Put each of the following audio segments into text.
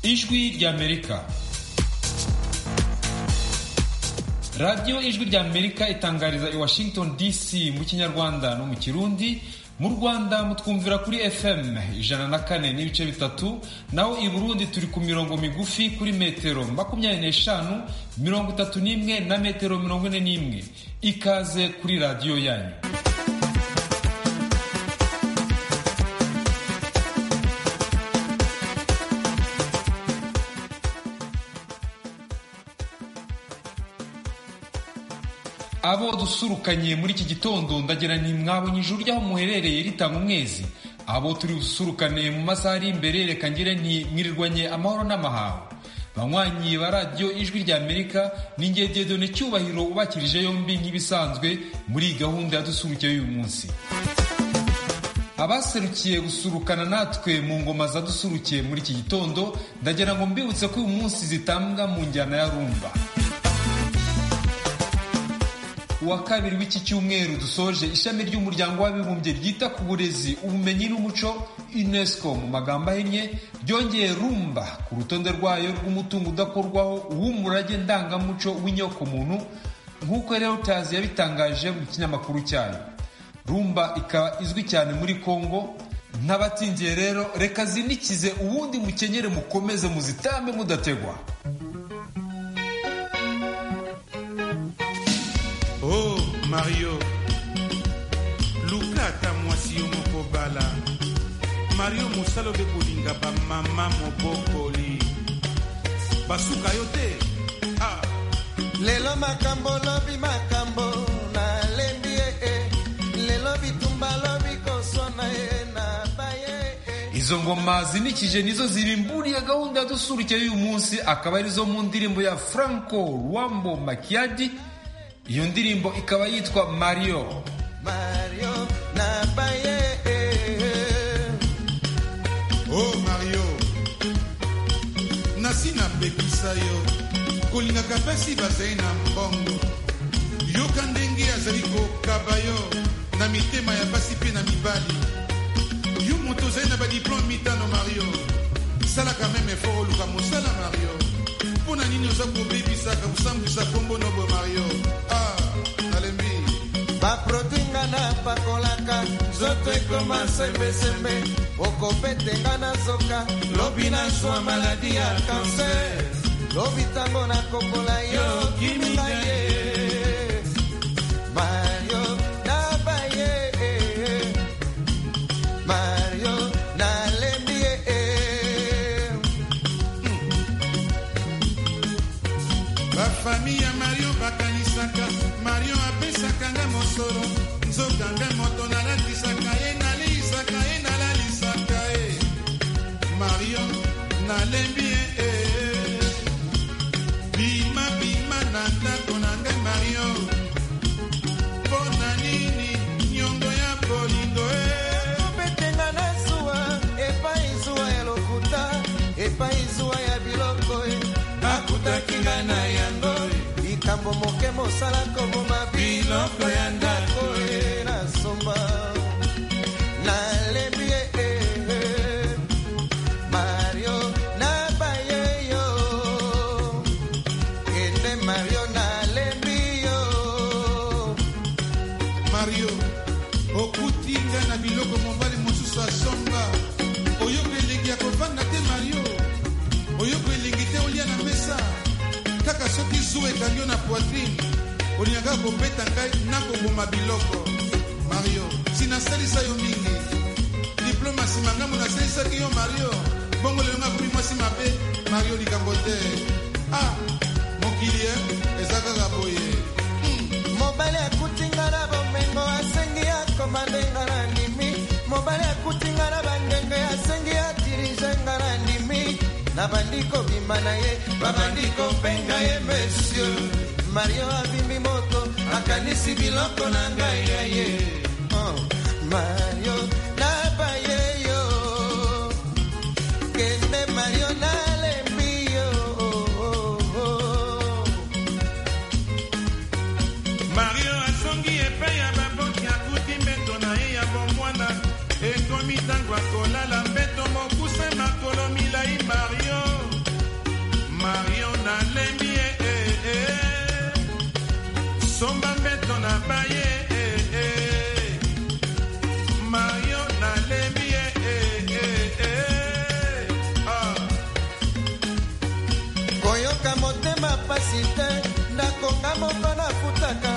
ijwi ry'amerika radiyo ijwi ry'amerika itangariza i washington dc mu kinyarwanda no mu kirundi mu rwanda mutwumvira kuri fm ijana na kane n'ibice bitatu naho i burundi turi ku mirongo migufi kuri metero makumyabiri n'eshanu mirongo itatu n'imwe na metero mirongo ine n'imwe ikaze kuri radiyo yanyu abo dusurukanye muri iki gitondo ndagira nti mwabonye ijuru ry'aho muherereye ritanga umwezi abo turi busurukane mu masaha ari imbere reka ngire nti mwirirwanye amahoro n'amahaho banywanyi ba radiyo ijwi rya amerika ni ngegedone cyubahiro ubakirije yombi nk'ibisanzwe muri gahunda ya dusuruke y'uyu munsi abaserukiye gusurukana natwe mu ngoma zadusurukiye muri iki gitondo ndagira ngo mbibutse ko uyu munsi zitambwa mu njyana ya rumba uwa kabiri w'iki cyumweru dusoje ishami ry'umuryango w'abibumbye ryita ku burezi ubumenyi n'umuco unesco mu magambo ahinnye ryongeye rumba ku rutonde rwayo rw'umutungo udakorwaho w'umurage ndangamuco w'inyokomuntu nk'uko reuters yabitangaje mu kinyamakuru cyayo rumba ikaba izwi cyane muri congo ntabatsindiye rero reka zinikize ubundi mukenyere mukomeze muzitambe mudategwa oh mario luka ata mwasi yo moko bala mario mosala obe kolinga bamama mobokoli basuka yo te ah. lelo makambo lobi makambo nalembi ye e lelo bitumba lobi koswana ye na baye e izo ngoma zinikije nizo zirimburiye gahunda ya dusurukiye y'uyu munsi akaba arizo mu ndirimbo ya franco rwambo makiadi iyo ndirimbo ikaba yitwa mariyo mario na baye e oh mario nasi napekisa yo kolingaka mpasi bazali na mbongo yoka ndenge azali kokaba yo na mitema ya basi mpe na mibali yo moto ozali na badiplome mitano mario salaka meme efort oluka mosala mario mpo na nini oza kobebisaka kosambwisa kombo nobo mario ah nalembi baprotinga napakolaka nzoto ekoma sembesembe okopetenga na zoka lobi nazwa maladi ya kanser lobi ntango nakobola yo kimisa ye mario nabaye mario nalembi ye bafami ya mario bakanisaka mario apesaka nga mosolo nzoka nga moto nalatisaka ye naleisaka ye nalalisaka ye mario nalembi ye eh. bima bima na ndako na ngai mario mpo na nini nyongo ya bolingo eh. opetenga na zuwa epai zuwa ya lokuta epai zuwa ya biloko e nakutaki nga na yango e likambo moke mosala koboma biloko ya ndako e nasomba nalembi ye e mario nabaye yo kende mario nalembi yo mario okuti nga na biloko mobali mosusu asomba oyoka elengi ya kovanda te mario oyoka elengi te olia na mesa kaka soki zuwa ekangi yo na poitrine olingaka kobeta ngai nakoboma biloko mario sinasalisa yo mingi diplome nsima ngambo nasalisaki yo mario bongo lelo ngakomi mwasi mabe mario likambo te ah mokili e eza kaka boye mobali akutinga na bomengo asengi akoma ndenga na ndimi mobali akutinga na bandenge asengi atirizenga na ndimi na bandi kobima na ye babandi kopenga ye monsieur mario abimbi moto akanisi biloko na ngai ya ye Oh, mario nabaye yo kende mario nalembi yo oh, oh, oh. mario asongi epai ya baboki akuti mbeto na ye ya bomwana ekomi ntango akolala mbeto mokuse makolo milai mario somba mbeto na baye eh, eh. mario nalembi eh, eh, eh, eh. Ah. koyoka motema pasi te ndakonga moko nafutaka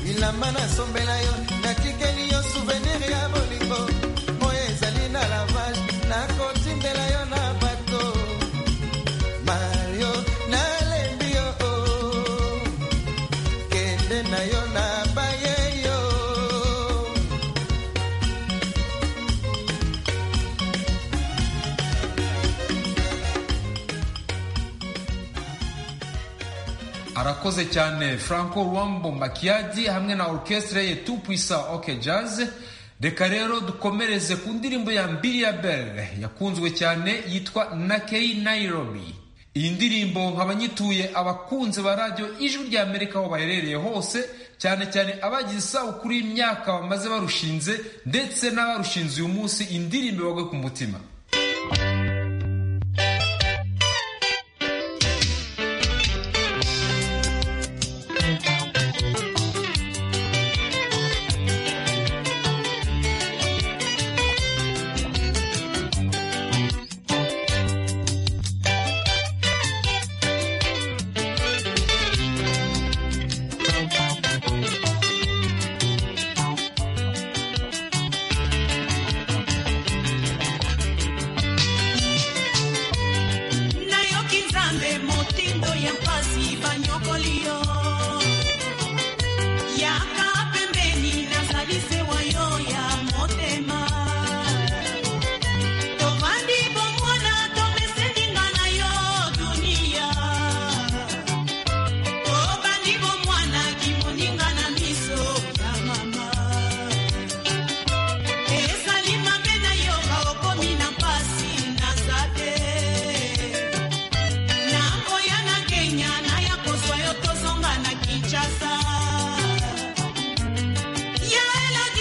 bilamba nasombela yo natikeli yo souvenir ya bolingo oyo ezali na lavage nakotindela yo na bato mario nalembi yo oh. kende na yo na baye yo arakoze cyane franco rwambo makiadi hamwe na orchestre ye tupwisa oke jazz reka rero dukomereze ku ndirimbo ya mbiriya belle yakunzwe cyane yitwa nakei nairobi iyi ndirimbo nkabanyituye abakunzi ba radiyo ijwi rya amerika aho baherereye hose cyane cyane abagize isabukuru y'imyaka bamaze barushinze ndetse n'abarushinze uyu munsi indirimbo ibagwe ku mutima nayoki nzambe motindo ya mpasi banyokoli yo yaka pembeni nazali sewa yo ya motema tovandi bomwana tomeseninga na yo dunia tobandi bomwana kimoninga na miso ya mama ezali mabe na yoka okomi na mpasi naza te nakoya na kenya naya kozwa yo tozonga na kinshasa ya elad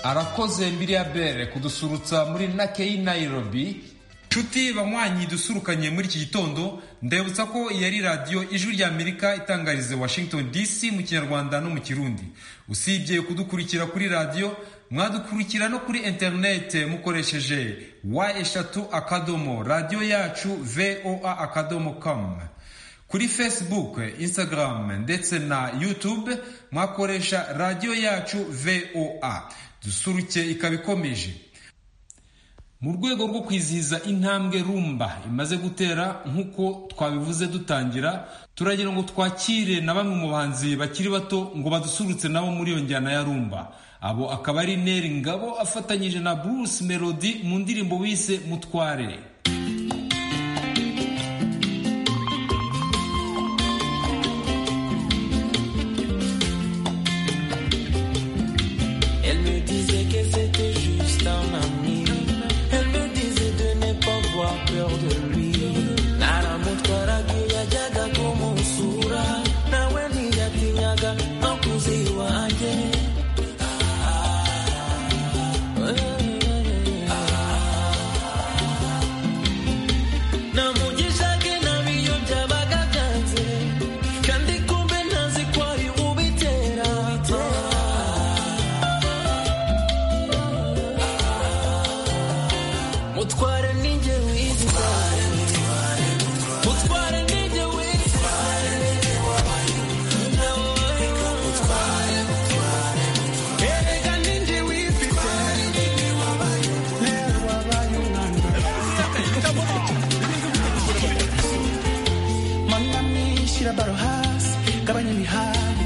arakoze mbiriyabere kudusurutsa muri nakeyi nayirobi nshuti banywanyi dusurukanye muri iki gitondo ndabutsa ko iyi ari radiyo ijwi ry'amerika itangariza washington dc mu kinyarwanda no mu kirundi usibye kudukurikira kuri radiyo mwadukurikira no kuri interinete mukoresheje wa eshatu akadomo radiyo yacu voa akadomo com kuri facebook instagram ndetse na youtube mwakoresha radiyo yacu voa dusuruke ikaba ikomeje mu rwego rwo kwizihiza intambwe rumba imaze gutera nk'uko twabivuze dutangira turagira ngo twakire na bamwe mu bahanzi bakiri bato ngo badusurutse nabo muri iyo njyana ya rumba abo akaba ari neri ngabo afatanyije na bruce melody mu ndirimbo bise mutware Elle me disait que c'était juste un ami. Elle me disait de ne pas avoir peur de lui. Nara mutwara kuyajaga kumusura. Nawe ntiyatinyaga makuzi wanjye. Namugishaga nabi iyo byabaga byanze. Kandi kumbe ntazi kwari ubitera. mutware ninjye wizi mutware ninjye wizi erega ninjye wizi Manami, shira baro hasi, gabanya imihari.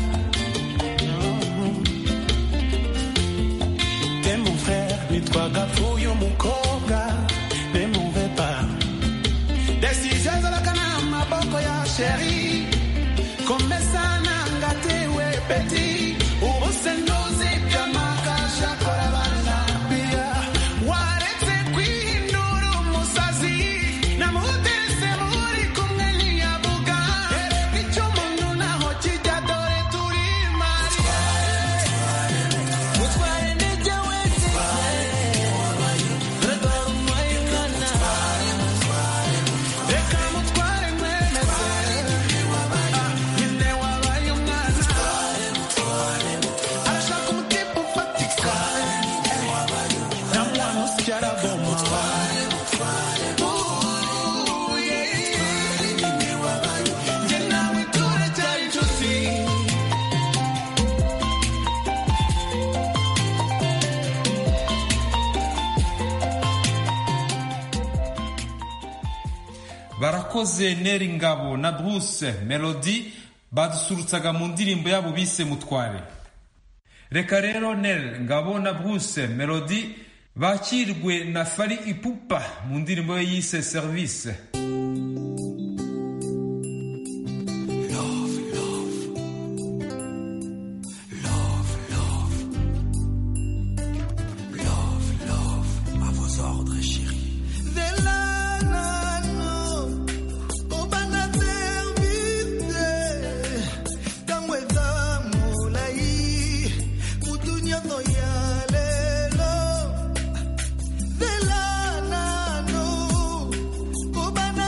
De mon frère, nitwaga uyu mukobwa, ne muve pas. Desije zolakana maboko ya sheri, komesana ngatewe peti, ubuse ndozi byamakasha kora bana pia. Waretse kwindura umusazi, namutese muri kumwe ntiyavuga, icyo umuntu naho kijya dore turi mariya. mutware ninjye wizi erega umwayungana Reka mutware mwene se Nyine wabaye umwana Arashaka umutipe ufatika Na mwana usya araboma Ooh, yeah. Njye nawe turacyari inshuti barakoze neri ngabo na bruce melody badusurutsaga mu ndirimbo yabo bise mutware reka rero neri ngabo na bruce melody bakirwe na fari ipupa mu ndirimbo ye yise serivisi Delano, obana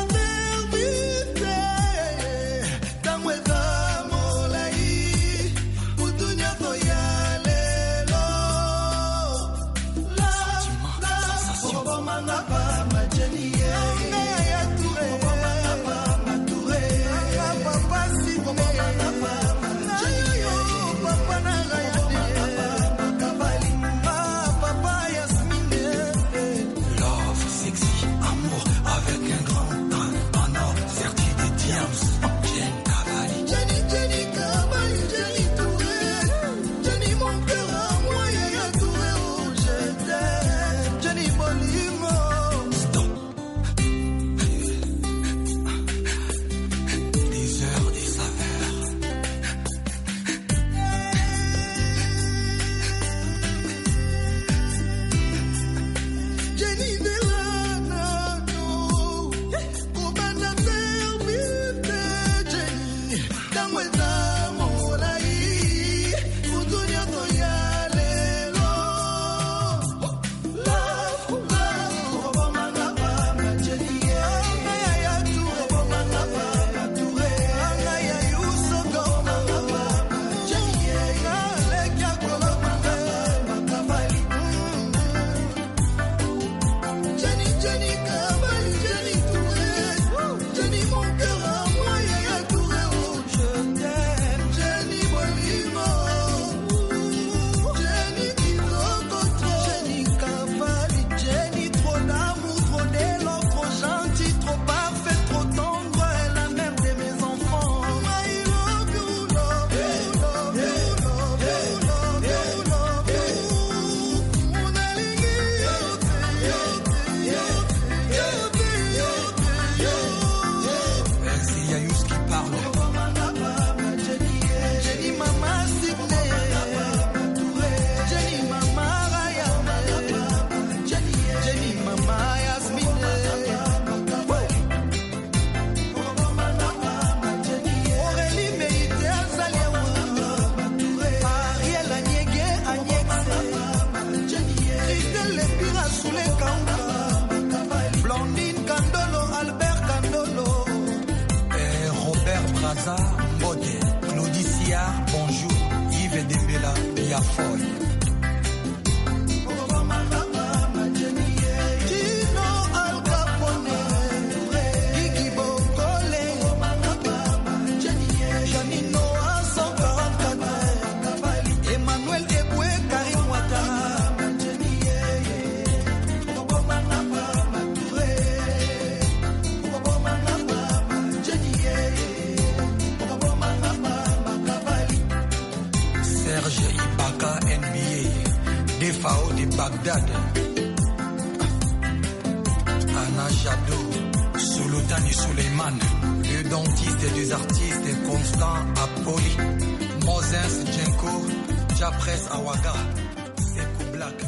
Lazare, Modé, Claudie Sillard, bonjour, Yves Dembela, Biafoy. Emmanuel Eboué, Karim Ouattara. Serge Ibaka NBA, Defao de Bagdad, Anna Jadot, Souloutani Suleiman, deux dentistes et deux artistes, Constant Apoli, Moses Djenko, Japres Awaga, Sekou Black.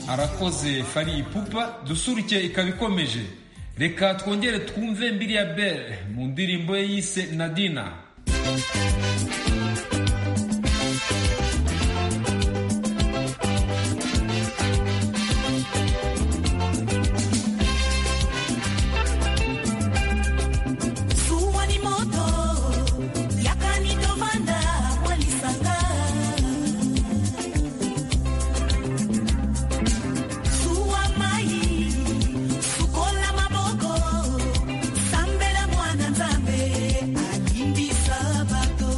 arakoze fari pupa dusurukiye ikaba ikomeje reka twongere twumve mbiri ya bere mu ndirimbo ye yise nadina Zuwa ni moto yakanitovanda walisanga Zuwa mai sukola maboko sambela mwana nzambe alimbi sabato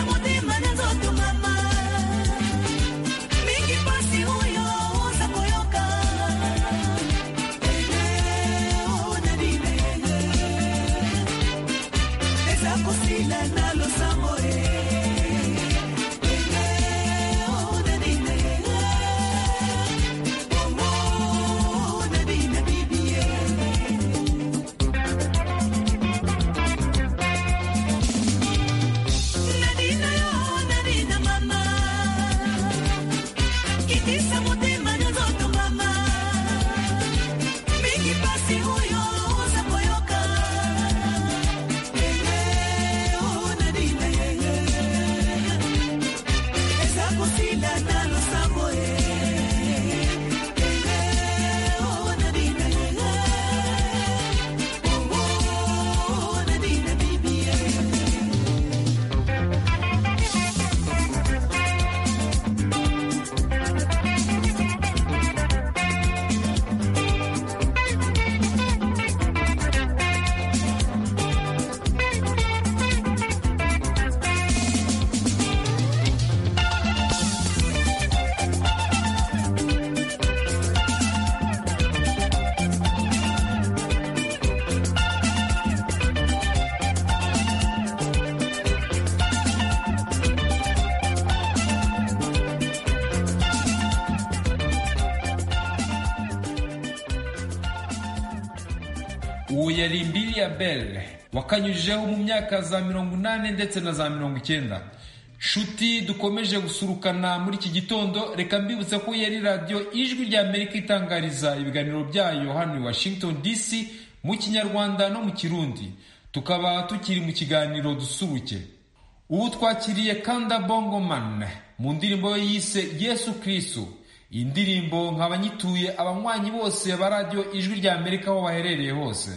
motema na nzoto mama mingi pasi oyo oza koyoka eleo na libele eza kosila na losambo e eleo na libele bongo na bina bibie Nadina yo, nadina mama. Kitisa motema na nzoto mama. Mingi pasi oyo oza koyoka. Eleo, nadina yeye. Eza kosila na losambo ye. Eleo, nadina yeye. Bongo, nadina bibi ye. uwo yari mbili ya belle wakanyujijeho mu myaka za mirongo inani ndetse na za mirongo icyenda nshuti dukomeje gusurukana muri iki gitondo reka mbibutse ko yari radiyo ijwi rya amerika itangariza ibiganiro byayo hano i washington dc mu kinyarwanda no mu kirundi tukaba tukiri mu kiganiro dusuruke ubu twakiriye kanda bongoman mu ndirimbo ye yise yesu kristo iyi ndirimbo nk'abanyituye abanywanyi bose ba radiyo ijwi rya amerika aho baherereye hose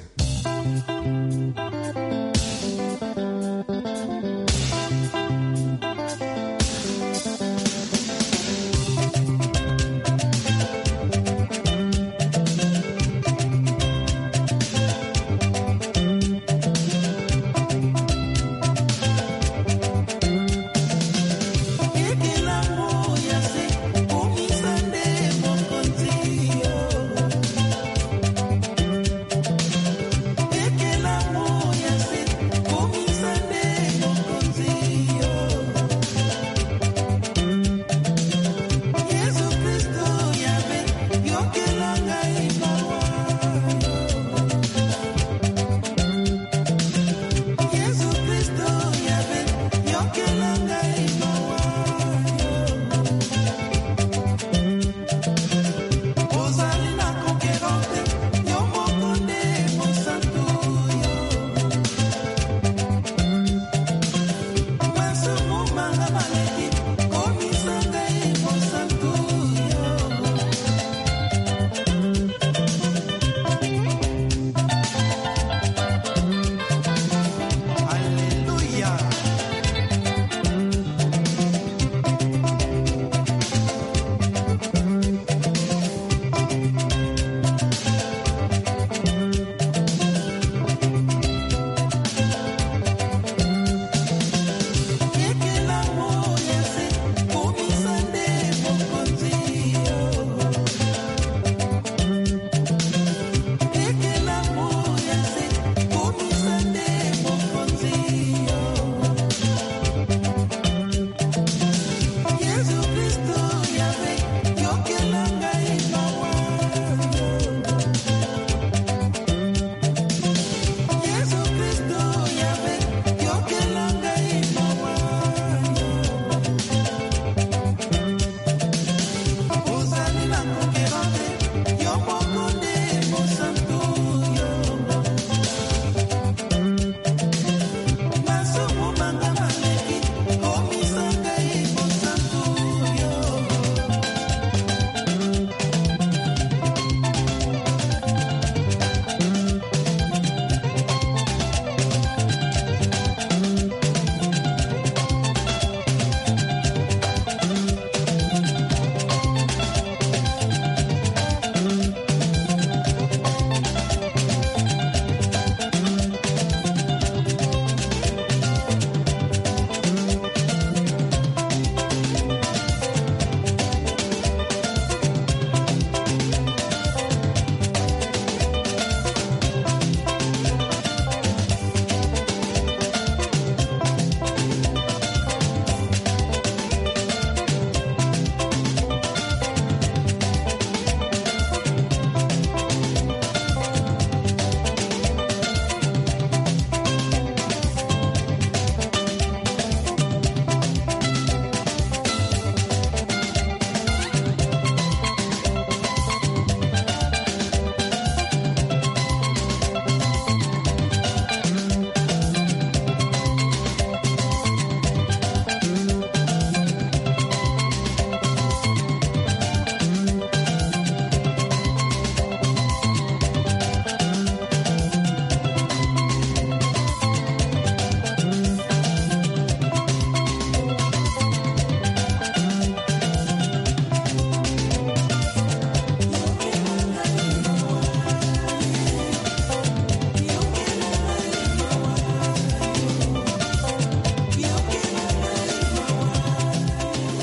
Ekela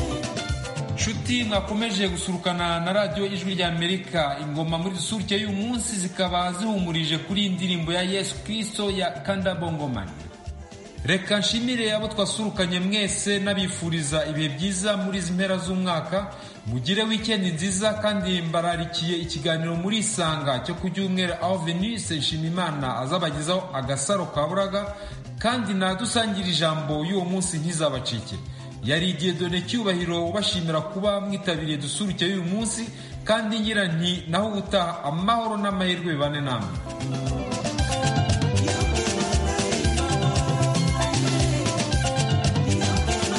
murakoze mwakomeje gusurukana na radiyo ijwi ry'amerika ingoma muri dusurike y'uyu munsi zikaba zihumurije kuri iyi ndirimbo ya yesu kirisito ya kanda bongomani reka nshimire abo twasurukanye mwese n'abifuriza ibihe byiza muri izi mpera z'umwaka mugire wikendi nziza kandi mbararikiye ikiganiro muri isanga cyo ku cyumweru aho venise nshimimana azabagezaho agasaro ka buraga kandi nadusangire ijambo y'uwo munsi ntizabacike yari igihe dore cyubahiro ubashimira kuba mwitabiriye dusuruke y'uyu munsi kandi ngira nti naho ubutaha amahoro n'amahirwe bibane namwe